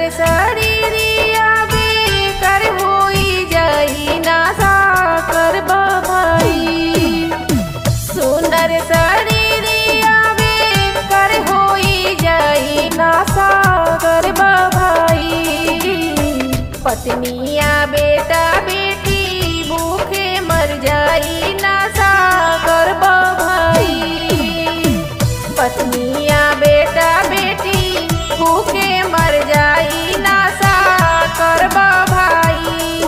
सुंदर शरीरिया बेकर होई जाई नासा करब भाई सुंदर शरीरिया बेकर होई जाई नासा करब भाई पत्निया बेटा बेटी भूखे मर जाई नासा करब भाई पत्निया बेटा बेटी भूखे मर जाई नासा करब भाई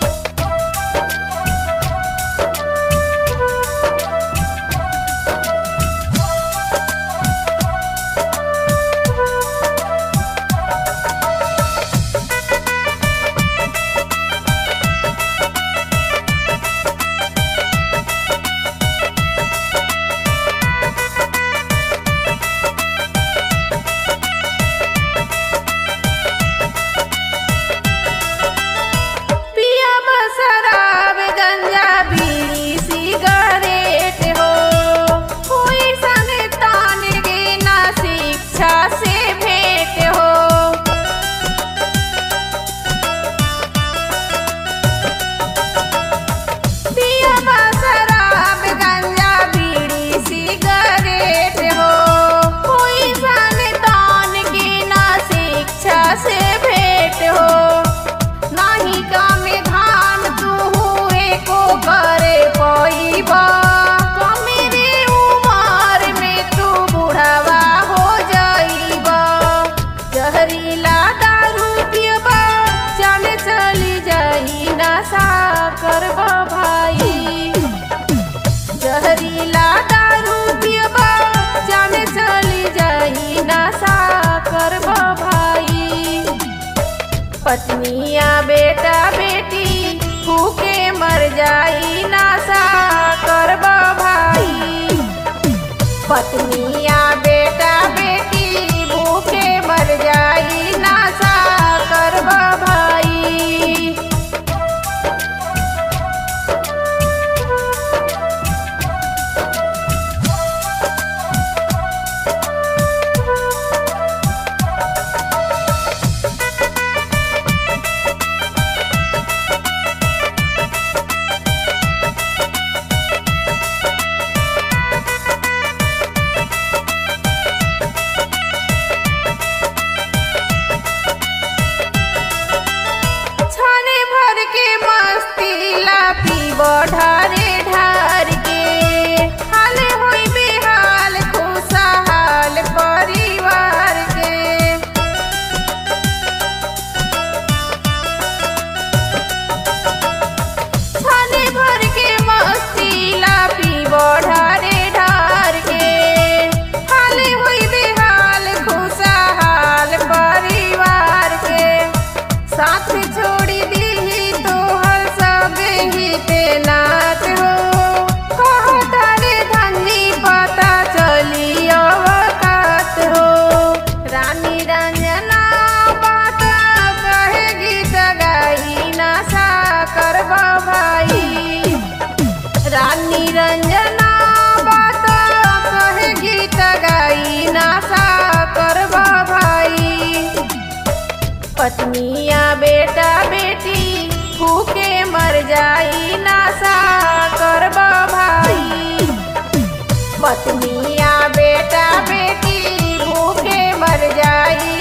पिया शराब गंजा बीड़ी सिगरेट हो कोई संग तान गे ना शिक्षा से भेंट हो पिया शराब गंजा बीड़ी सिगरेट हो कोई संग तान गे ना शिक्षा से भेंट हो नाही कामे धान तू हुए को करे पईबा कमेरे उमर में तू बुढ़ावा हो जाईबा जहरीला दारू पियबा जाने चली जाई नशा करबा भाई जहरीला दारू पियबा जाने चली जाई नशा करबा भाई पत्निया बेटा बेटी भूखे मर जाई नासा करब भाई पत्निया बेटा बेटी भूखे मर जाई नासा करब भाई छाने भर के मस्ती ला पीब ढारे ढार के हाल होई बेहाल खुशहाल परिवार के छाने भर के मस्ती ला पीब ढारे ढार के हाल होई बेहाल खुशहाल परिवार के साथ छोड़ी दी तोहर सब हिते नाथ हो कहता रे धनी पता चली अवकात हो रानी रंजना बात कहे गीत गाई नशा करब भाई रानी रंजना बात कहे गीत गाई नशा करब भाई पत्निया बेटा बेटी भूखे मर जाई नासा करब भाई पत्निया बेटा बेटी भूखे मर जाई